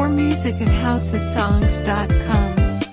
More music at housesongs.com.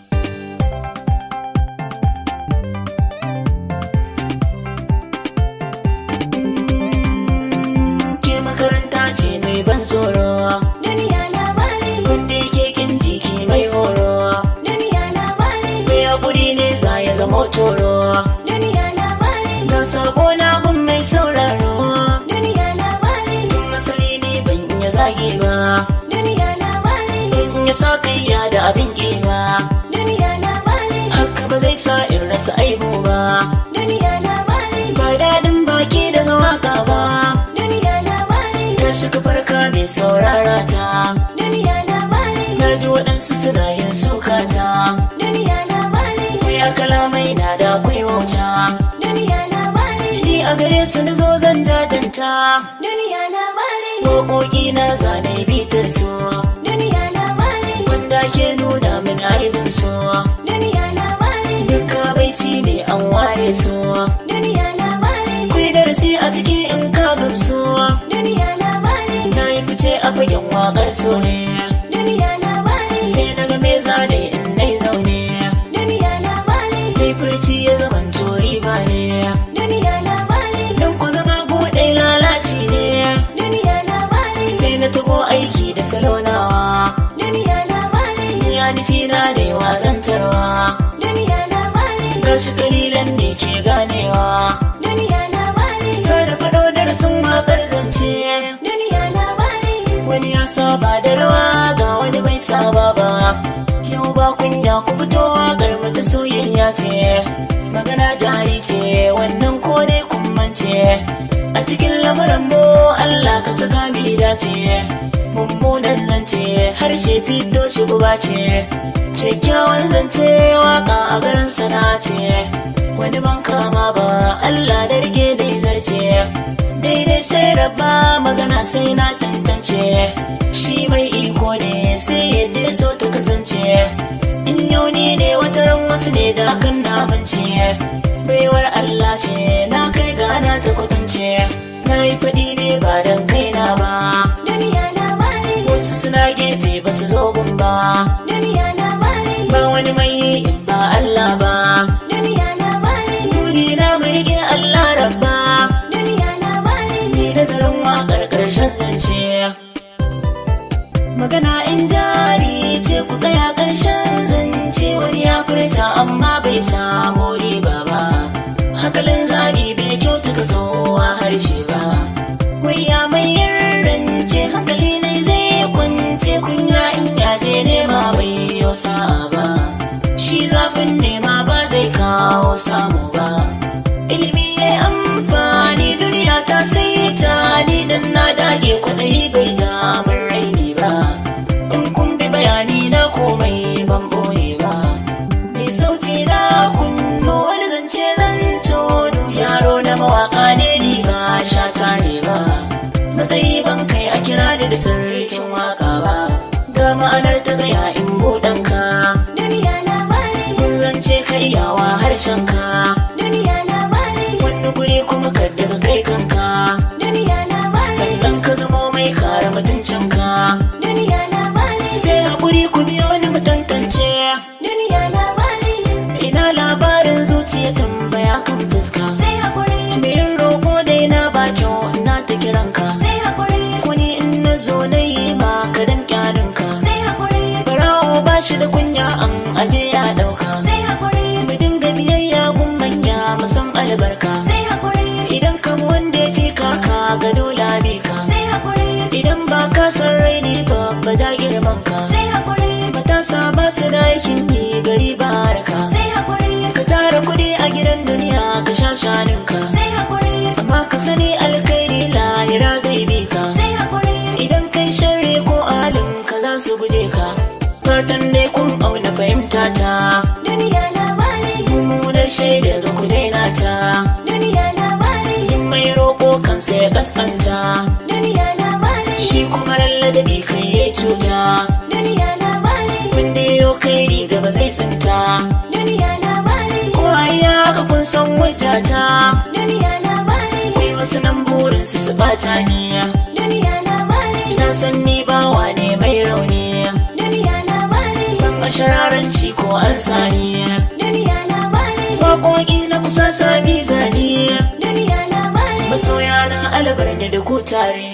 ke makaranta ce mai ban tsoro Duniya labari, wanda yake kin jiki mai horo duniya labari, mai hakuri ne za ya zama toro duniya labari, na sabo na gun mai sauraro duniya labari, tun asali ne ban iya zage ba duniya labari, ban iya sa kaiya da abin ba duniya labari, haka ba zai sa in rasa aibu ba duniya labari, ba daɗin baki daga waka ba duniya labari, tashi ka farka mai saurara ta duniya labari, na ji waɗansu suna yin sukata duniya labari, Mai kalamai na da akwai wauta duniya labari, Ni a gare su na zo zan jajanta duniya labari, Waƙoƙi na zane bitar su duniya labari, Wanda ke nuna min aibin su duniya labari, Duka baici ne an ware su duniya labari, Kwai darasi a ciki in ka gamsu duniya labari, Na yi fice a fagen waƙar su ne duniya labari, Sai na ga me zane in nai zaune duniya labari, Mai furci ya zaman tori ba ne duniya labari, Don ku zama buɗe lalaci ne duniya labari, sai na taho aiki da salonawa duniya labari, ya nufi na da yawa zantarwa duniya labari, gashi kalilan ne ke ganewa duniya labari, sarrafa faɗo darasin waƙar zance duniya labari, wani ya saba da rawa ga wani bai saba ba yau ba kunya ku fito waƙar mu ta soyayya ce magana jari ce wannan ko dai kun mance a cikin lamarin mu Allah ka saka mi dace mummunan zance harshe fito shi guba ce kyakkyawan zance waka a garin sana ce wani ban kama ba Allah da rike da zarce daidai sai rabba magana sai na tantance shi mai iko ne sai yadda ya so ta kasance in yau ni ne wata ran wasu ne da hakan na bance baiwar Allah ce na kai gana ta kwatance na yi faɗi ne ba don kaina ba duniya labari, wasu suna gefe ba su zo gun ba duniya labari, ba wani mai yi in ba Allah ba duniya labari, Duni na mai rike Allah rabba duniya labari, ni nazarin waƙar ƙarshen zance magana in jari ce ku tsaya ƙarshen zance wani ya furta amma bai samu riba ba hakalin zabi bai kyauta ka tsohuwa harshe ba wai ya mai yarrance hankali ne zai kwance kunya in yaje nema bai yi sa'a ba shi zafin nema ba zai kawo samu ba ilimi ya yi amfani duniya ta sai ta ni dan na dage kwaɗayi bai ja min raini ba in kun bi bayani na komai ban boye ba mai sauti na kunno wani zance zan tono yaro na mawaka ne ni ba shata ne ba matsayi ban kai a kira ni da sarkin waka ba ga ma'anar ta zaya in buɗanka duniya labari, kun zance ka iyawa harshen ka duniya labari, wani guri kuma ka daga kai kanka duniya labari, sannan ka zamo mai kare mutuncinka duniya labari, sai haƙuri ku biyo wani mutantance duniya labari, ina labarin zuciya tambaya kan fuska sai hakuri, Mirin roƙo dai na bakin na ta kiranka sai hakuri, kuni in na zo na yi ma ka dan kyalinka sai hakuri, barawo ba shi da kunya an aje ya ɗauka sai hakuri, mu dinga biyayya gun manya mu san albarka sai hakuri, idan kan wanda ya fi kaka ga dole bi ka sai hakuri, idan ba ka san raini ba ba ja girman ka sai hakuri, matasa ba su da aikin yi gari ba harka sai hakuri, ka tara kuɗi a gidan duniya ka sha shaninka sai hakuri, amma ka sani alkhairi lahira zai bi ka sai hakuri, idan kai sharri ko alin ka za su guje ka fatan dai kun auna fahimta ta duniya labari, mummunar shaidar ku daina ta duniya labari, yin mai roƙo kansa ya kaskanta duniya labari, shi kuma lalladabi kai ya cuta duniya labari, wanda ya kai riga ba zai tsinta duniya labari, ko ya ka kun san wajata duniya labari, akwai wasu nan burin su su bata ni duniya labari, na san ni bawa ne mai rauni mashararanci ko an sani Duniya labari. Waƙoƙi na kusa sami zane Duniya labari. Masoya na albarni da ku tare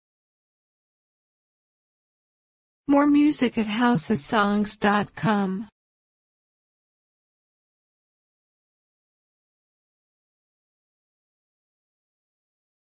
More music at housesongs.com.